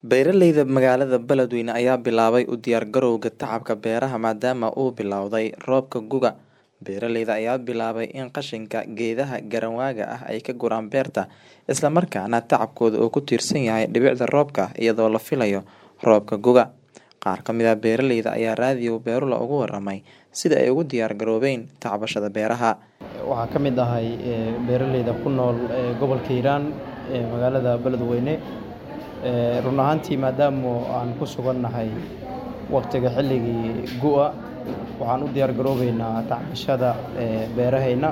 Beeralayda magaalada Beledweyne ayaa bilaabay u diyaargarowga tacabka beeraha maadaama uu bilowday roobka guga. Beeralayda ayaa bilaabay in qashinka geedaha garanwaaga ah ay ka guraan beerta, isla markaana tacabkooda uu ku tiirsan yahay dhibicda roobka iyadoo la filayo roobka guga. Qaar ka mid ah beeralayda ayaa raadiyo Beerula uga warramay sida ay ugu diyaar garoobeen tacbashada beeraha. Waxaan ka mid ahay beeralayda ku nool gobolka Hiiraan ee magaalada Beledweyne. Run ahaantii maadaama aan ku sugannahay waqtiga xilligii gu'a waxaan u diyaar garoobeynaa tacbashada beerahayna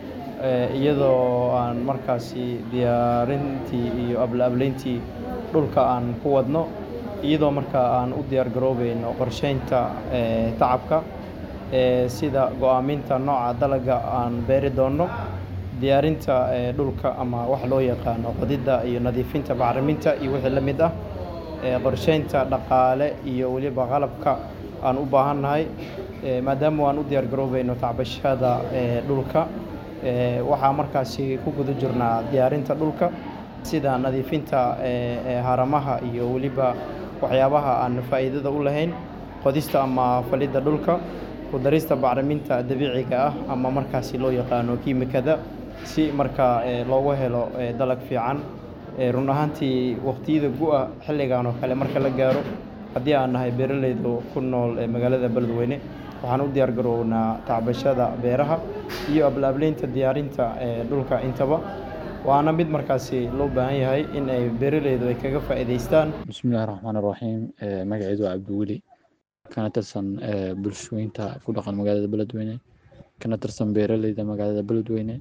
iyadoo aan markaasi diyaarintii iyo abla-ableyntii dhulka aan ku wadno iyadoo markaa aan u diyaar garoobeyno qorsheynta tacabka sida go'aaminta nooca dalagga aan beeri doono diyaarinta dhulka ama wax loo yaqaano qodidda iyo nadiifinta bacriminta iyo wixii la mid ah qorsheynta dhaqaale iyo weliba qalabka aan u baahannahay maadaama aan u diyaar garoobeyno tacbashada dhulka waxaa markaasi ku guda jirnaa diyaarinta dhulka sida nadiifinta haramaha iyo weliba waxyaabaha aan faa'iidada u lahayn qodista ama falidda dhulka ku darista bacriminta dabiiciga ah ama markaasi loo yaqaano kiimikada si markaa loogu helo dalag fiican run ahaantii waqtiyada gu'a xilligan oo kale marka la gaaro haddii aan nahay beeralayda ku nool magaalada Beledweyne waxaan u diyaar garownaa tacbashada beeraha iyo abla-ableynta diyaarinta dhulka intaba waana mid markaasi loo baahan yahay in ay beeralaydu ay kaga faa'iidaystaan bismillahi raxmaani raxiim magacaydu waa cabdiweli kana tirsan bulshooyinta ku dhaqan magaalada Beledweyne kana tirsan beeralayda magaalada Beledweyne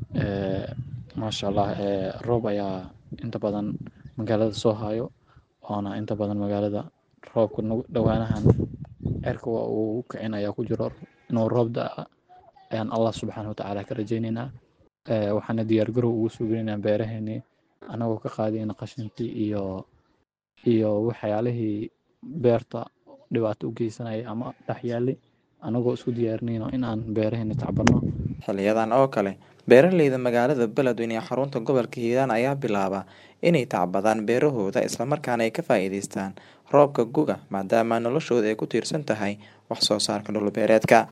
maasha allah roob ayaa inta badan magaalada soo hayo waana inta badan magaalada roobka dhowaanahan cirka waa uu kicin ayaa ku jiro inuu roob da'a ayaan allah subxaana watacaala ka rajaynaynaa waxaana diyaar garow ugu sugeynaa beeraheennii anagoo ka qaadayna qashinkii iyo iyo waxyaalihii beerta dhibaato u geysanaya ama dhex yaali anagoo isku diyaarinayno in aan beeraheeni tacbanno xiliyadan oo kale beeralayda magaalada Beledweyne ee xarunta gobolka Hiiraan ayaa bilaaba inay tacbadaan beerahooda islamarkaana ay ka faa'iidaystaan roobka guga maadaama noloshooda ay ku tiirsan tahay wax soo saarka dhul beereedka